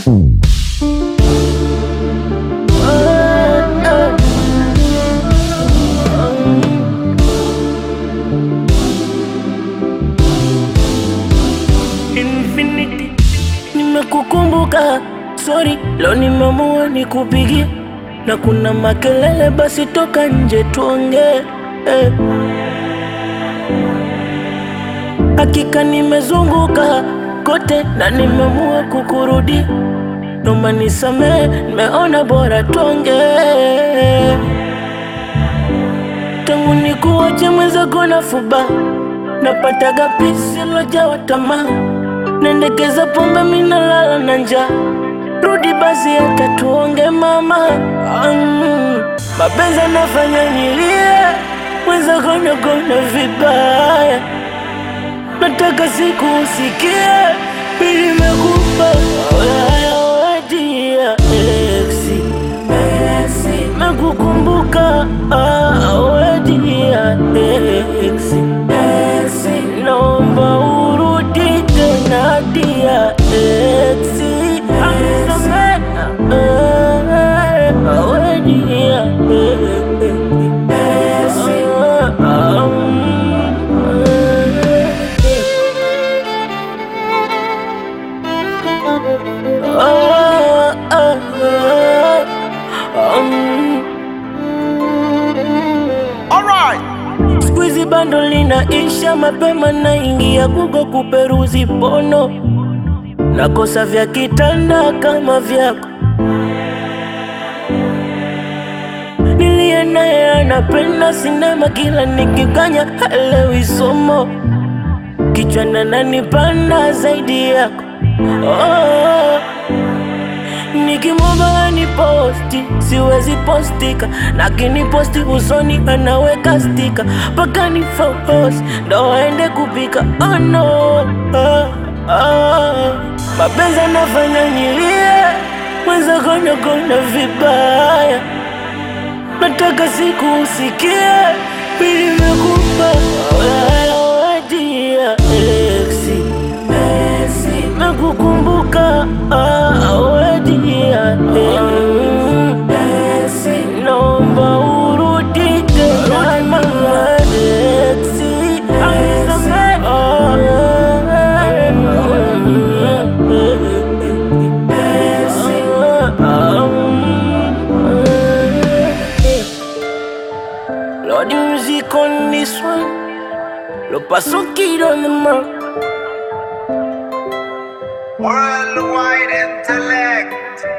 Infinity, nimekukumbuka, sorry, leo nimeamua nikupigie, na kuna makelele, basi toka nje tuongee. Eh. Hakika nimezunguka kote na nimeamua kukurudi, noma nisamehe, nimeona bora tuongee. Tangu nikuache mwenzako na fuba, napataga pisi lojawa tamaa Nendekeza pombe minalala na njaa, rudi basi hata tuonge mama. Mm, mapenzi anafanya nilie, mwenzako nagona vibaya, nataka siku usikie, mimi nimekupa wedia exi mekukumbuka wedia exi naomba urudi tena dia exi wedia Squeezy bando linaisha mapema, naingia Google kuperuzi pono, nakosa vya kitanda kama vyako. Niliye naye anapenda sinema, kila nikikanya halewi somo, kichwana nanipanda zaidi yako oh. Nikimwomba ni posti siwezi postika, lakini posti usoni anaweka stika mpaka ni focus ndo aende kupika. Oh no, oh, oh. Mapenzi anafanya nilie, mwenzako nagona vibaya, nataka siku usikie, mimi nimekupa wedia exi nakukumbuka wedia naomba urudi tena mama exi Lord, the music on this one. Lo paso kid on the mark. Worldwide intellect.